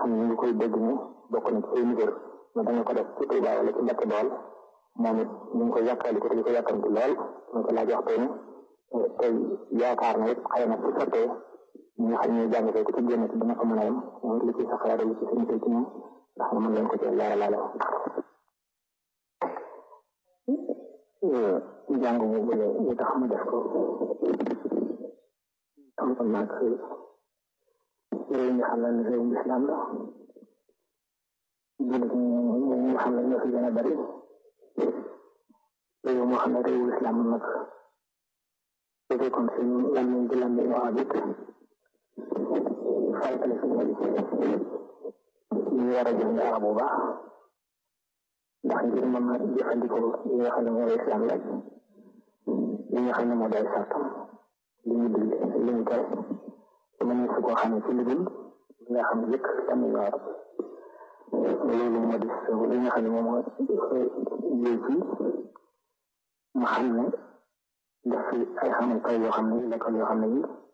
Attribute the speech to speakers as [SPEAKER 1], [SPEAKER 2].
[SPEAKER 1] xam ne ñu ngi koy dégg ni bokk na ci ay ndigal ne da nga ko def ci Tuuba wala ci Mbàkke Bawol moom it ñu ngi koy yàkkali ko te di ko yàkkamti lool ñu ko laaj waxtu ni tey yaakaar na it xëy na ci sottee ñi nga xam ne jàng ko ci génn ci dina ko mën a yem moom it li ci sa xalaat li ci suñu ci ñoom ndax nga mën leen ko ci leeralaale jàng mu bële li tax mu def ko am ko nag réew mi xam ne réew mi islam la jullit ñi nga xam ne ñoo fi gën a bari réew moo xam ne réewu islam nag su fekkoon si lan lañ di lan lañu wax it faytale si ñu war a jàng arab bu baax ndax ngir mën a jëfandikoo li nga xam ne mooy islam laaj li nga xam ne moo day sartam li ñu digle li ñu tere mën na su koo xam ne ci lu dul li nga xam ne yëkk tamit ñu arab loolu moo di li nga xam ne moom moo jël ci mu xam ne def fi ay xamankaay yoo xam ne l'école yoo xam ne yi